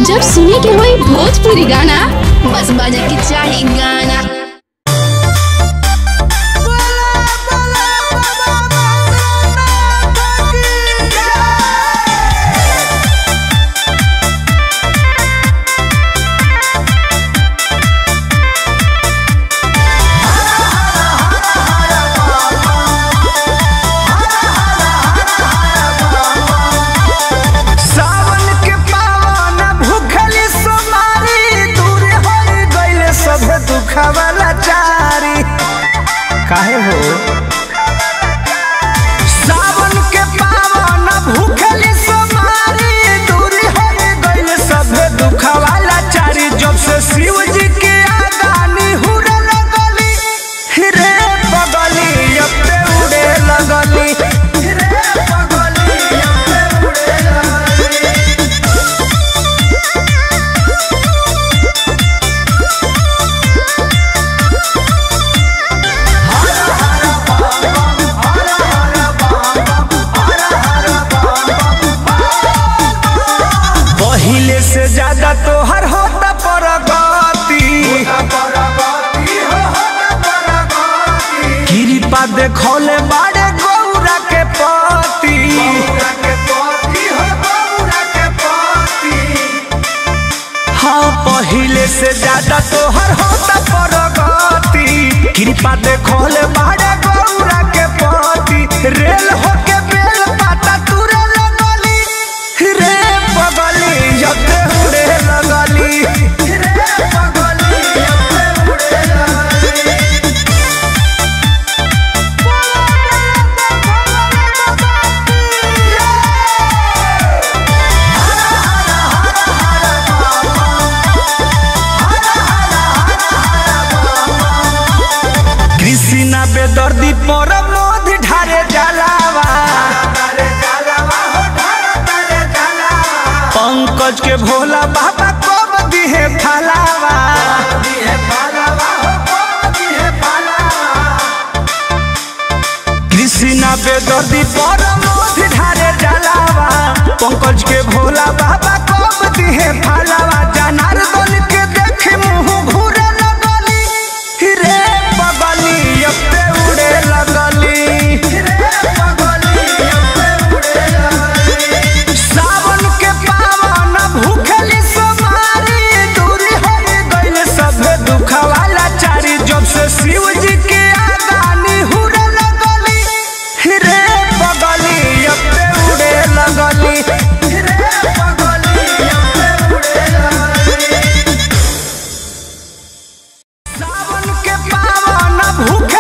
जब सुने के होई भोजपुरी गाना बस बजे के चाही गाना सावन के पावन भूखली सोमारी दूर हो गइल सब दुखवाला चारी काहे हो सावन के पावन भूखली सोमारी दूर हो गइल सब दुखवाला चारी जब से शिव जी के आगानी हुरे लगली रे बगली अब ते उड़े लगली रे बगली अब ते उड़े लगली पहिले से ज्यादा तोहर होता परगति कृपा देखौले बाड़े गौरा के पति हाँ पहिले से ज्यादा तोहर होता परगति कृपा देखौले बाड़े गौरा के पति रेल होके बेल पाता तुरे लगली रे बगली जते उड़े लगली रे बगली जते उड़े लगली कृष्णा बेदर्दी पर मोध ढारे जलावा पंकज के भोला बाबा कब दिहे फलावा कृष्णा बेदर्दी पर मोध ढारे जलावा पंकज के भोला बाबा कब दिहे फलावा जनार्दन के देख मुंह घूरे लगली रे बगली अब ते उड़े लगली रे बगली अब ते उड़े लगली सावन के पावन भूखली सोमारी दूरी हो गइल सब दुखवाला चारी जब से शिव जी के आगानी हुरे लगली रे बगली अब ते उड़े लगली रे बगली अब ते उड़े लगली सावन के पावन भूख